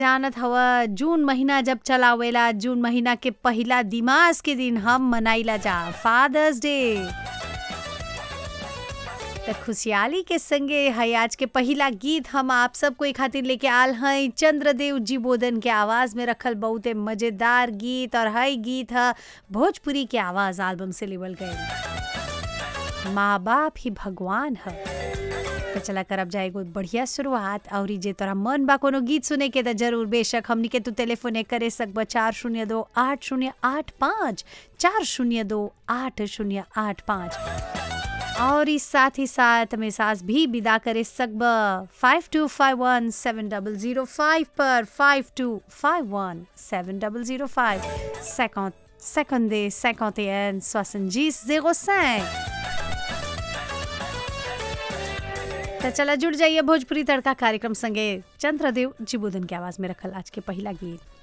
जानत हवा जून महीना जब चलावेला जून महीना के पहिला दिमास के दिन हम मनाइला जा फादर्स डे त खुशहाली के संगे है आज के पहिला गीत हम आप सबको एक खातिर लेके आल हैं चंद्रदेव जी बोधन के आवाज में रखल बहुते मजेदार गीत और हई गीत है भोजपुरी के आवाज एल्बम से लेवल गए माँ बाप ही भगवान है तो चला करब जाए एगो बढ़िया शुरुआत और जे तोरा मन बा कोनो गीत सुने के तो जरूर बेशक हमनी के तू टेलीफोने करे सकब चार शून्य दो आठ शून्य आठ पाँच चार शून्य दो आठ शून्य आठ पाँच और इस साथ ही साथ मैसाज भी विदा करे सकब five two five one seven double zero five पर five two five one seven double zero five second सेकंडे सेकंड एन सोसनजीस जीरो cinq तो चला जुड़ जाइए भोजपुरी तड़का कार्यक्रम संगे चंद्रदेव जी बुधन की आवाज में रखल आज के पहला गीत